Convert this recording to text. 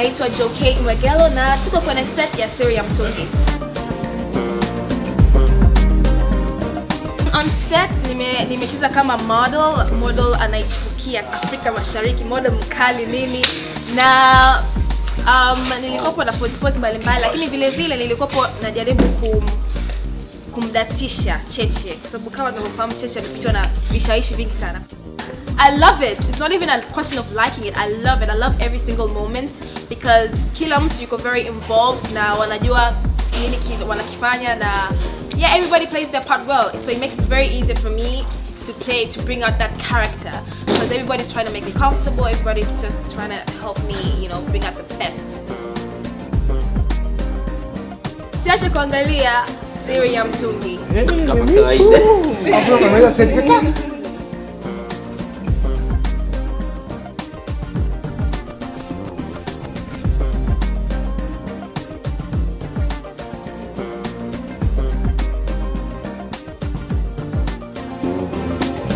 naitwa Jokate Mwegelo na tuko kwenye set ya Siri ya Mtungi. On set nime nimecheza kama model, model anaichipukia Afrika Mashariki, model mkali nini na um, nilikopo na pose pose mbalimbali, lakini vile vile nilikopo najaribu kum kumdatisha Cheche kwa sababu kama tunavyofahamu Cheche amepitwa na vishawishi vingi sana. I love it. It's not even a question of liking it. I love it. I love every single moment because kila mtu yuko very involved na wanajua nini ki- wanakifanya na yeah, everybody plays their part well. So it makes it very easy for me to play to bring out that character because everybody's trying to make me comfortable. Everybody's just trying to help me, you know, bring out the best. Siache kuangalia Siri ya Mtungi. Kama kawaida. Hapo unaweza seti